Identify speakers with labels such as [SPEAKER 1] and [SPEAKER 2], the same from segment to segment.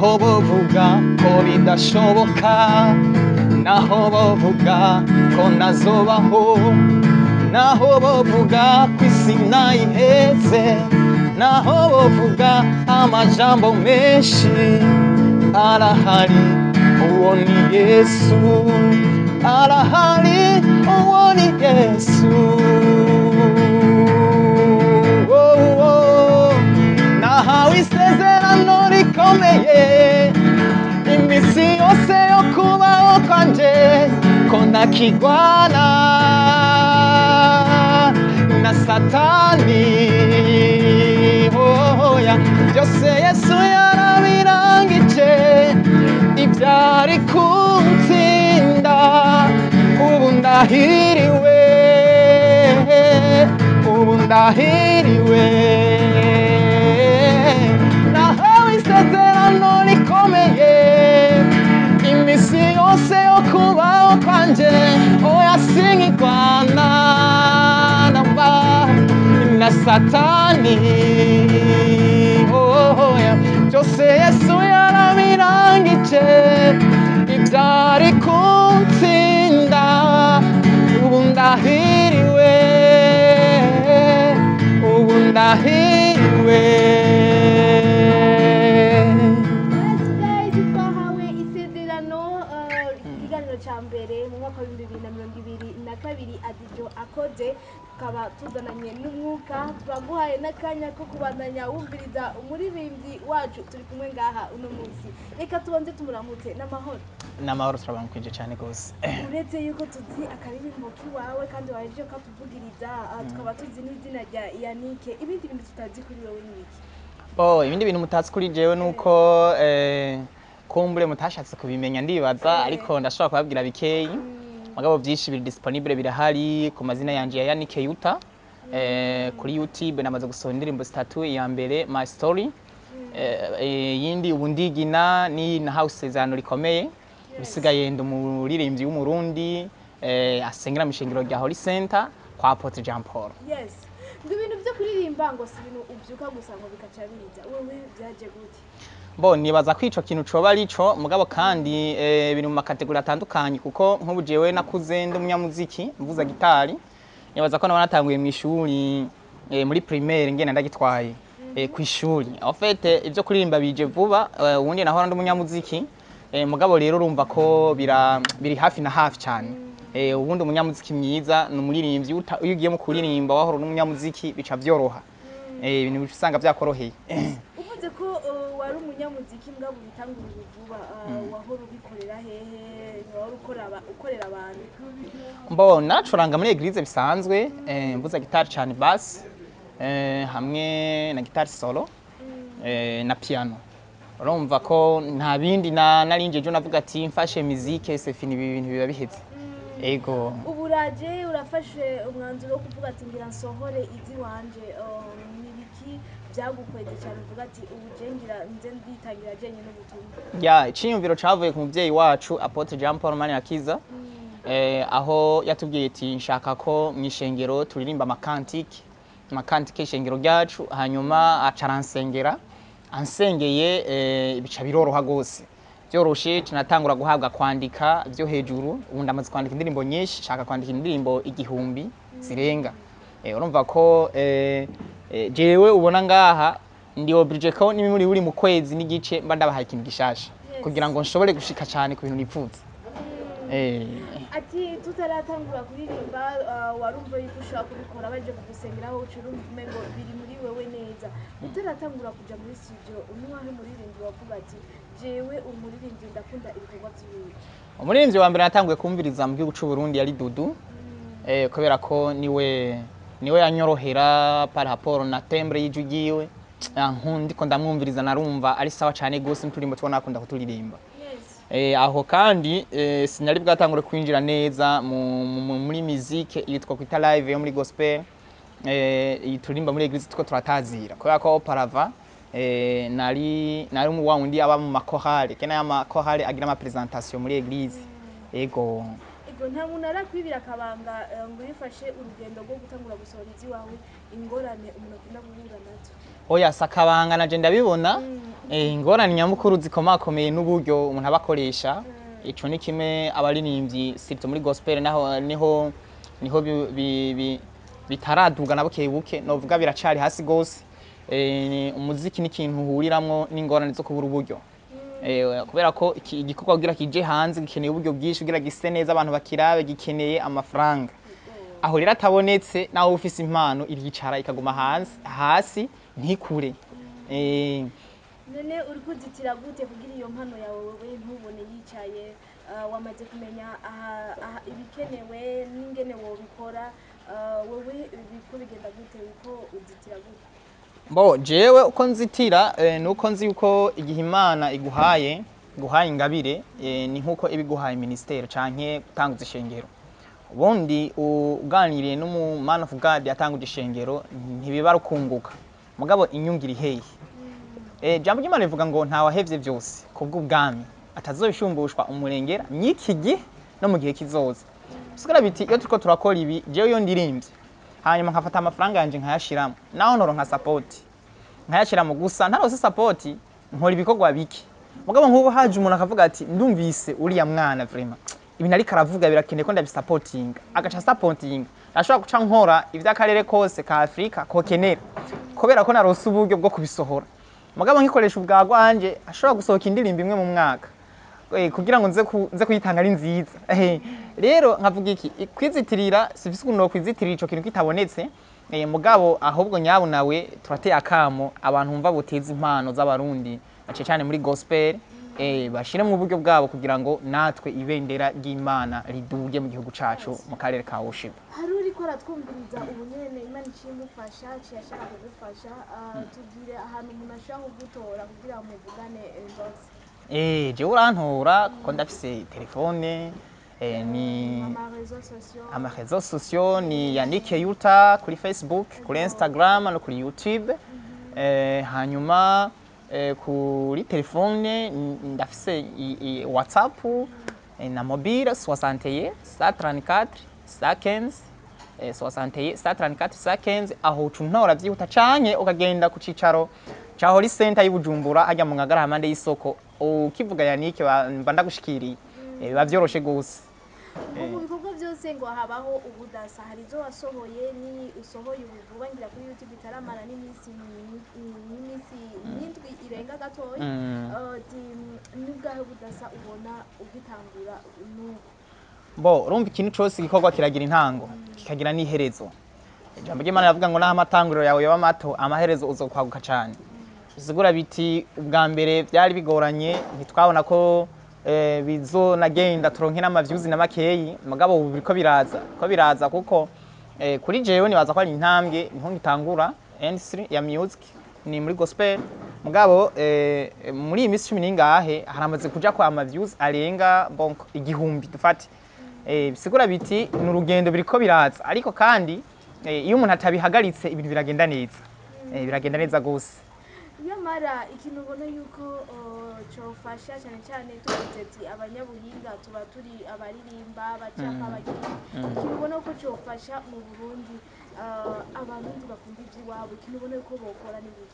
[SPEAKER 1] naho bovuga ko bidashoboka naho bovuga ko nazobaho naho bovuga ko isi nayiheze naho bovuga amajambo menshi arahari uwo ni yesu arahari uwo ni yesu Oh, oh. nahawe isezerano rikomeye iminsi yose yo kubaho kwanje ko ntakigwana na satani hoya byose yesu yarabirangije ibyari kuntsinda ubu ndahiriwe ubu ndahiriwe nahawe isezerano rikomeye iminsi yose yo kubaho kwanje oya sinkigwana namba na satani oya byose yesu yarabirangije ibyari kuntsinda ubu ndahiriwe ubu ndahiriwe
[SPEAKER 2] Today twahawe isezerano eh, ikiganiro cya mbere mu mwaka w'ibihumbi bibiri na mirongo ibiri na kabiri adijo akoze tukaba tuzananye n'umwuka turaguhaye n'akanya ko kubandanya wumviriza umuririmbyi wacu turi kumwe ngaha uno munsi reka tubanze tumuramutse n'amahoro
[SPEAKER 1] n'amahoro turabamukwije cyane rwose
[SPEAKER 2] uretse yuko tuzi akaririmbo k'iwawe kandi waje ukatuvugiriza ah, tukaba tuzi n'izina rya yanike ibindi bintu tutazi kuri wowe ni iki
[SPEAKER 1] Oh, ibindi bintu mutatsi kuri jewe nuko eh, kumbure mutashatse kubimenya ndibaza ariko ndashobora kubabwira bikeyi mugabo byinshi biri disponible birahari ku mazina yanje ya Yannick Yuta eh, kuri YouTube namaze gusohora indirimbo zitatu iya mbere My Story eh, eh, yindi ubu ndigina ni na house isezerano rikomeye bisigaye ndi umuririmbyi w'umurundi eh, asengera mu ishengero rya Holy Center kwa Apotre Jean Paul
[SPEAKER 2] yes ngo ibintu byo kuririmba ngo si ibintu ubyuka gusa ngo bikaca biza wowe byaje gute
[SPEAKER 1] bo nibaza ko ico kintu coba ari co mugabo kandi eh, biri mu makategori atandukanye kuko nk'ubu jewe nakuze ndi umunyamuziki mvuza gitari nibaza ko naba natanguye mu ishuri eh, muri primaire ngenda ndagitwaye eh, ku ishuri en fait ivyo kuririmba bije vuba eh, ubundi nahora ndi umunyamuziki eh, mugabo rero urumva ko bira, biri hafi na hafi cyane eh, ubundi umunyamuziki mwiza ni umuririmbyi uta- iyo ugiye mu kuririmba wahora n'umunyamuziki bica vyoroha eh, ibintu bica usanga vyakoroheye
[SPEAKER 2] uvuze ko uh, wari umunyamuziki mbwa bitangurira vuba uh, wahora ubikorera hehe wahora ukora aba- ukorera abantu
[SPEAKER 1] Mbo naracuranga muri eglise bisanzwe eh, mvuza gitari cyane bass eh, hamwe na gitari solo eh, na piano urumva ko nta bindi na narinje jo navuga ati mfashe muzike c'est fini ibi bintu biba biheze ego
[SPEAKER 2] ubu uraje urafashe umwanzuro wo kuvuga ati ngira nsohore izi wanje uh, ni ibiki byagukweze cyane uvuga ati ubu je ngira nze nditangira jenyine n'ubutumwa
[SPEAKER 1] ya iciyumviro cavuye ku muvyeyi wacu Apotre Jean Paul Manirakiza eh, aho yatubwiye ati nshaka ko mu ishengero turirimba amakantike amakantike y'ishengero ryacu hanyuma aca aransengera ansengeye eh, bica biroroha rwose byoroshe tunatangura guhabwa kwandika byo hejuru ubu ndamaze kwandika indirimbo nyinshi nshaka kwandika indirimbo igihumbi zirenga eh, urumva ko eh, eh, jewe ubona ngaha ndi oblige ko nimuri buri mu kwezi n'igice mba ndabahaye ikintu gishasha
[SPEAKER 2] Yes.
[SPEAKER 1] kugira ngo nshobore gushika cyane ku bintu nipfuza eh,
[SPEAKER 2] ati tutaratangura kuririmba uh, warumva yuko ushobora kubikora baje kugusengeraho ucira umvume ngo biri muri wewe neza utaratangura kuja muri studio umwahe muririmbyi wavuga ati jewe umuririmbyi ndakunda ibikorwa by'iwiwe
[SPEAKER 1] umuririmbyi wa mbere natanguye kumviriza mu gihugu cy'u Burundi yari Dudu eh, kubera ko niwe niwe yanyorohera par rapport na tembre y'ijwi ryiwe Ah, nkundi ko ndamwumviriza narumva ari sawa cyane gose n'uturimbo tubona akunda kuturirimba
[SPEAKER 2] yes
[SPEAKER 1] Eh, aho kandi eh, sinari bwatangure kwinjira neza mu, mu, muri musique yitwa kwita live yo muri gospel eh, iyi turirimba muri eglise two turatazira kubera ko auparavant eh, nari nari mu wundi aba mu makorale kena ya makorale agira ama presentation muri eglise ego
[SPEAKER 2] ego Ego, nta muntu arakwibira akabanga eh, ngo yifashe urugendo rwo gutangura gusohora iziwawe ingorane umuntu akunda guhura nazo
[SPEAKER 1] oya sakabanga naje ndabibona
[SPEAKER 2] Mm.
[SPEAKER 1] eh, ingorane nyamukuru zikomakomeye n'uburyo umuntu aba akoresha ico ni kimwe abaririmbyi sirito muri gospel naho niho niho bi- bi- bi- bitaraduga na buke buke novuga biracari hasi gose eh, ni- umuziki ni ikintu uhuriramwo n'ingorane zo kubura uburyo Eh, kubera ko iki- igikorwa kugira kije hanze gikeneye uburyo bwinshi kugira gise neza abantu bakirabe gikeneye amafaranga aho rero atabonetse nawe ufise impano iricara ikaguma hanze hasi ntikure Eh,
[SPEAKER 2] none uri kuzitira gute kugira iyo mpano yawe wowe ntubone yicaye ah, wamaze kumenya aha- aha ibikenewe n'ingene wobikora ah, wowe biko bigenda gute uko uzitira gute
[SPEAKER 1] bo jewe uko nzitira eh, nuko nzi yuko igihe imana iguhaye iguhaye ingabire eh, ni nkuko iba iguhaye ministere canke gutanguza ishengero ubundi uganiriye n'umu man of god yatanguje ishengero ntibiba rukunguka mugabo inyungu iri hehe Eh, jambo ry'Imana rivuga ngo nta wahevye vyose kubw'ubwami atazobishumbushwa umurengera mw'iki gihe no mu gihe kizoza bisigara biti iyo turiko turakora ibi jewe iyo ndirimvye hanyuma nkafata amafaranga yanje nkayashiramo naho ntoronka sapoti nkayashiramo gusa ntarose sapoti nkora ibikorwa bike mugabo nk'ubu haje umuntu akavuga ati ndumvise uriya mwana vraiment ibintu ariko aravuga birakeneye ko ndabisapotinga agaca sapotinga ashobora guca nkora ivy'akarere kose ka afurika kokenera kubera ko narose uburyo bwo kubisohora mugabo nkikoresha ubwa rwanje ashobora gusohoka indirimbo imwe mu mwaka Eh, kugira ngo nze ku- nze kuyitanga ari nziza Eh, rero nkavuga iki i- kwizitirira sivise ukuntu kwizitirira ico kintu kitabonetse eh, mugabo ahubwo nyabu nawe turateye akamo abantu bumva buteza impano z'abarundi bace cyane muri gospel eh, bashire mu buryo bwabo kugira ngo natwe ibendera ry'imana riduge mu gihugu cacu mu karere ka Worship
[SPEAKER 2] hari uriko aratwumviriza ubu nyene imana iciye imufasha ciye ashaka kugufasha ah, tubwire ahantu umuntu ashobora kugutora kugira ngo muvugane eh, zose
[SPEAKER 1] eh je urantora kuko ndafise telefone eh, ni
[SPEAKER 2] ama réseaux sociaux
[SPEAKER 1] amarezo sociaux ni Yannick Yuta kuri Facebook, kuri Instagram no kuri YouTube. Eh, hanyuma eh, kuri telefone n- ndafise i- i- WhatsApp eh, na mobile 61 134 115 eh, 61 134 115 aho uca untora vyihuta canke ukagenda ku cicaro ca Holy Center y'Ibujumbura hajya mu ngagara hamande y'isoko ukivuga Yannick ba- mba ndagushikiriye Eh, biba vyoroshe gose
[SPEAKER 2] mu bikorwa byose ngo habaho ubudasa hari izo wasohoye ni usohoye ubu vuba ngira kuri youtube itaramara n'iminsi mi- n'iminsi n'indwi irenga gatoya
[SPEAKER 1] Mm.
[SPEAKER 2] Eh, ti- n'ubwahe budasa ubona ugitangura n'ubu
[SPEAKER 1] bo urumva ikintu cyose igikorwa kiragira intango kikagira n'iherezo ijambo ry'imana riravuga ngo naho amatanguriro yawe yaba mato amaherezo uzokwaguka cyane bisigura biti ubwa mbere byari bigoranye ntitwabona ko eh, bizonagenda turonke n'amavyuzi na makeyi mugabo ubu biriko biraza ko biraza kuko eh, kuri jewe nibaza ko ari intambwe niho ngitangura industry ya music ni muri gospel mugabo eh, muri iyi minsi cumi n'ingahe haramaze kuja kwa amavyuzi arenga bonk igihumbi dufate eh, bisigura biti ni urugendo biriko biraza ariko kandi eh, iyo umuntu atabihagaritse ibintu biragenda neza eh, biragenda neza gose
[SPEAKER 2] nyamara ikintu ubona yuko uh, cofasha cyane cyane tuvuze ati abanyabuhinga tuba turi abaririmba bacapa abagira ikintu ubona ko cofasha mu burundi uh, abarundi bakunda ivy'iwabo ikintu ubona yuko bokora ni biki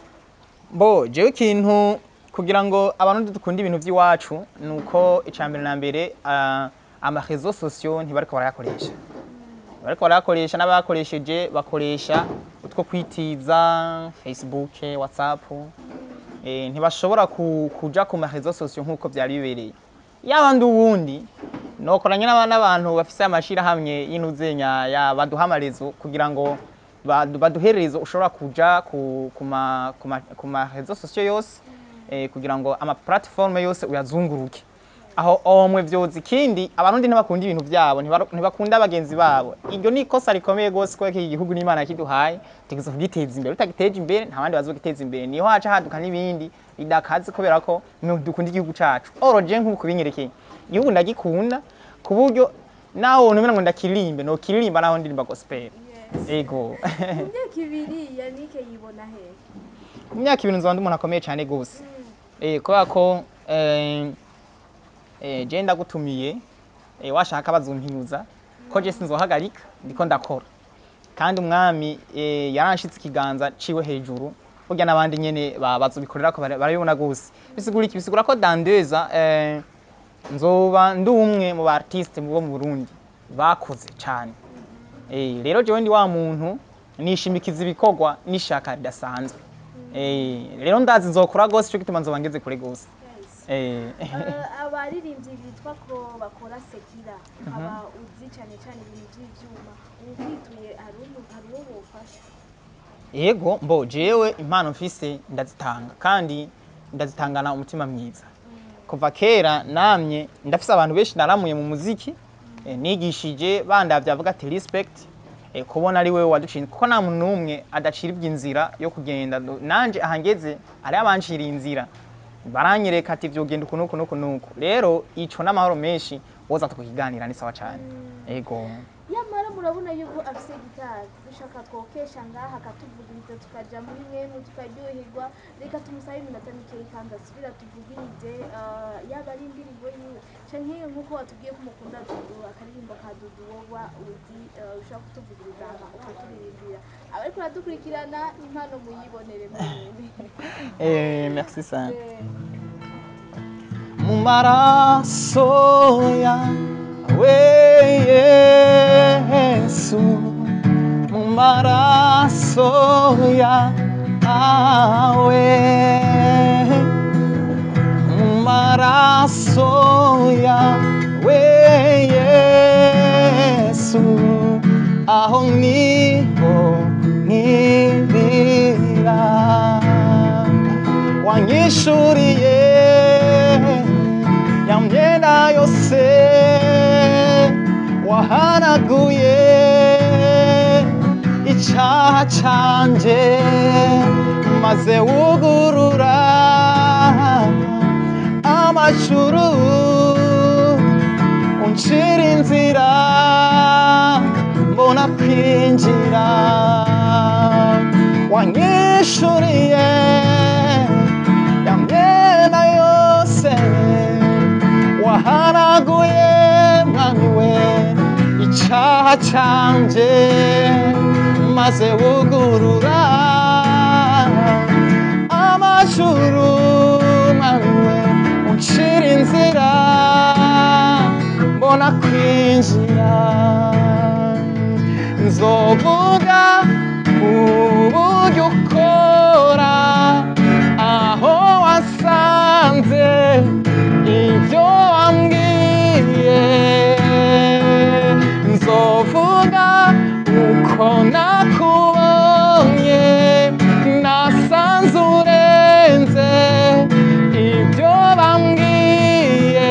[SPEAKER 1] bo jewe ikintu kugira ngo abantu dukunda ibintu by'iwacu ni uko icambere na mbere uh, amarezo sosiyo ntibariko barayakoresha bariko barayakoresha n'abayakoresheje bakoresha utwo kwitiza facebook whatsapp eh, ntibashobora ku, kuja ku marezo sosiyo nk'uko byari bibereye yaba ndi uwundi nokoranye n'aba- n'abantu bafise amashirahamwe y'intuzenya ya baduha amarezo kugira ngo badu- baduhererezo ushobora kuja ku, ku, ma, ku, ma, ku marezo sosiyo yose eh, kugira ngo ama platform yose uyazunguruke aho omwe vyoza ikindi abarundi ntibakunda ibintu vyabo ntibaro- ntibakunda bagenzi babo iryo ni ikosa rikomeye gose kubera ko iki gihugu n'imana yakiduhaye tugeza kugiteza imbere utagiteje imbere nta bandi bazogiteza imbere niho haca haduka n'ibindi bidakaze kubera ko mwe dukunda igihugu cacu oro je nk'ubu kubinyerekeye igihugu ndagikunda ku buryo naho wonumira ngo ndakiririmbe nokiririmba naho ndirimba gospel
[SPEAKER 2] yes.
[SPEAKER 1] ego
[SPEAKER 2] mu myaka ibiri yanike yibona hehe
[SPEAKER 1] mu myaka ibiri nzoba ndi umuntu akomeye cyane gose eh kubera ko eh, eh, je ndagutumiye eh, washaka bazumpinyuza ko je sinzohagarika ndiko ndakora kandi umwami eh, yaranshitse ikiganza ciwe hejuru burya n'abandi nyene ba- bazobikorera ko bara- barabibona gose bisigura iki bisigura ko dandeza eh, nzoba ndi umwe mu ba artiste bo mu Burundi bakoze cyane eh, rero jewe ndi wa muntu nishimikiza ibikorwa n'ishaka ridasanzwe eh, rero ndazi nzokora gose ico gituma nzoba ngeze kure gose
[SPEAKER 2] Yes.
[SPEAKER 1] eh,
[SPEAKER 2] Eh, abaririmbyi bitwa ko bakora sekira aba uzi cyane cyane ibintu by'ibyuma ubu kwituye hari umu- hari uwo bufasha
[SPEAKER 1] yego mbo jewe impano mfise ndazitanga kandi ndazitangana umutima mwiza kuva kera namye ndafise abantu benshi naramuye mu muziki eh, nigishije bandavye avuga ati respect eh, kubona ari wewe waduciye kuko nta muntu n'umwe adacira inzira yo kugenda nanje ahangeze ari abanciriye inzira baranyereka ati vyogenda uku nuku nuku nuku rero ico n'amahoro menshi woza tukukiganira ni sawa cane yego
[SPEAKER 2] yamara murabona yuko afise gitari dushaka twokesha ngaha akatuvugiriza tukaja muri mwemu tukaryoherwa reka tumusabe iminota mikeyi kandi asubira tuvugirize eh, yaba ari indirimbo yiwe canke nk'uko watubwiye ko umukunda dudu akaririmbo ka dudu woba uzi eh, ushaka kutuvugiriza aha ukaturirimbira abariko baradukurikirana impano muyibonere mwene
[SPEAKER 1] eh, merci sana
[SPEAKER 2] Eh,
[SPEAKER 1] mu maraso yawe Yesu mu maraso yawe mu maraso yawe Yesu aho niho nkibira wanyishuriye ya myenda yose wahanaguye icyaha canje maze wugurura amajuru uncira inzira mbona kwinjira wanyishuriye ya myenda yose wahanaguye mwami we icyaha canje maze wugurura amajuru mwami we uncira inzira mbona kwinjira nzovuga uburyo ukora aho wasanze ibyo wambwiye nzovuga uko nakubonye nasanze urenze ibyo bambwiye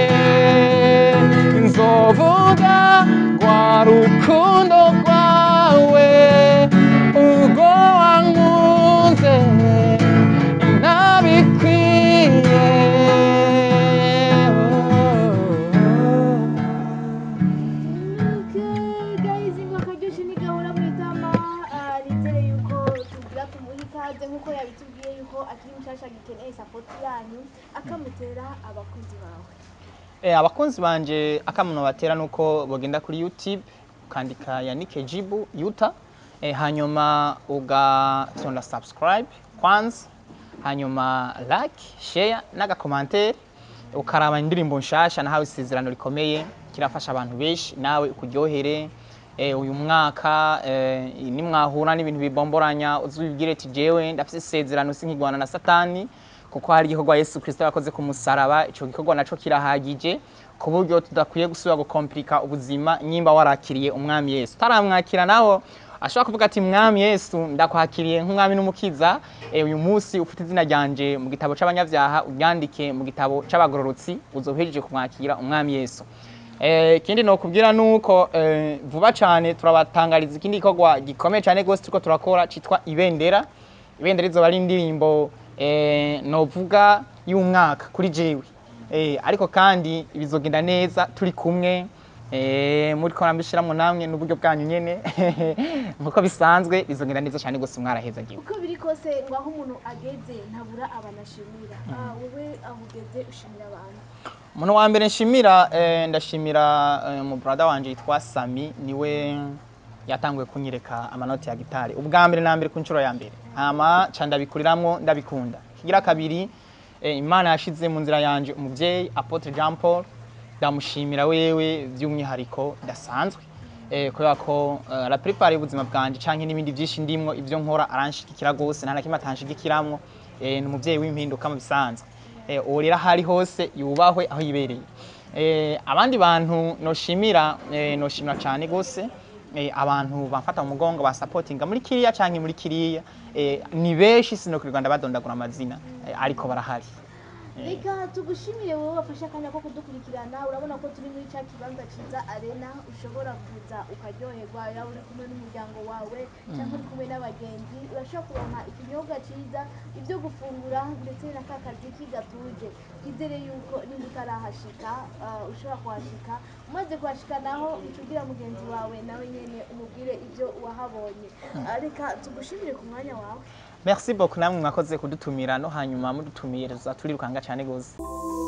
[SPEAKER 1] nzovuga rwa rukundo rwawe ubwo wankunze ntabikwiye
[SPEAKER 2] Okay, guys, ngo akaryoshye ntigahora mu itama Ah, nizere yuko tugira tumuhe ikaze nk'uko yabitubwiye yuko akiri mushasha gikeneye sapoti yanyu akamutera abakunzi bawe
[SPEAKER 1] Eh, abakunzi banje akamuno batera nuko bogenda kuri YouTube ukandika Yannick Jibu Yuta eh, hanyuma ugatonda subscribe kwanza hanyuma like share n'agakomantere ukaraba indirimbo nshasha nahawe isezerano rikomeye kirafasha abantu benshi nawe ukuryohere eh, uyu mwaka eh, nimwahura n'ibintu bibomboranya uzubibwire ati jewe ndafise isezerano sinkigwana na satani kuko hari igikorwa Yesu Kristo yakoze ku musaraba ico gikorwa naco kirahagije ku buryo tudakwiye gusubira gukomplika ubuzima nyimba warakiriye umwami Yesu taramwakira naho ashobora kuvuga ati mwami Yesu ndakwakiriye nk'umwami n'umukiza eh, uyu munsi ufite izina ryanje mu gitabo c'abanyabyaha uryandike mu gitabo c'abagororotsi uzohejeje kumwakira umwami Yesu Eh, ikindi nokubwira nuko eh, vuba cyane turabatangariza ikindi gikorwa gikomeye cyane gose turiko turakora citwa ibendera ibendera izoba ari indirimbo eh, novuga y'umwaka kuri jewe eh, ariko kandi bizogenda neza turi kumwe Eh, muri ko nambishiramwo namwe n'uburyo bwanyu nyene nkuko bisanzwe bizogenda neza cyane gose mwaraheza giwe
[SPEAKER 2] uko biri kose ngo aho umuntu ageze ntabura abanashimira Ah, wowe aho ugeze ushimira abantu
[SPEAKER 1] umuntu wa mbere nshimira eh, ndashimira eh, mu brother wanje yitwa Sami niwe yatanguye kunyereka amanoti ya gitari ubwa mbere na mbere ku nshuro ya mbere hama ca ndabikuriramwo ndabikunda kigira kabiri eh, imana yashize mu nzira yanje umuvyeyi Apotre Jean Paul ndamushimira wewe by'umwihariko dasanzwe eh, kubera ko eh, la prepare y'ubuzima bwanje canke n'ibindi byinshi ndimwo ivyo nkora aranshigikira gose nta na kimwe atanshigikiramwo eh, ni umuvyeyi w'impinduka mu bisanzwe eh, uwo rero aho ari hose yubahwe aho yibereye eh, abandi bantu noshimira eh, noshimira cyane gose eh, abantu bamfata mu mugongo basapotinga muri kiriya canke muri kiriya eh, ni benshi sinokurirwa ndabadondagura amazina eh, ariko barahari
[SPEAKER 2] reka tugushimire wowe wafashe akanya ko kudukurikirana urabona ko turi muri cya kibanza cyiza arena ushobora kuza ukaryoherwa yaba uri kumwe n'umuryango wawe cyangwa uri kumwe n'abagenzi urashobora kuronka ikinyobwa cyiza ibyo gufungura ndetse na ka kazi kigatuje twizere yuko nimba utarahashika ah, ushobora kuhashika umaze kuhashika naho ucubwira mugenzi wawe nawe nyene umubwire ibyo wahabonye Ah, reka tugushimire ku mwanya wawe
[SPEAKER 1] merci beaucoup namwe mwakoze kudutumira no hanyuma mudutumiriza turirukanga cyane gose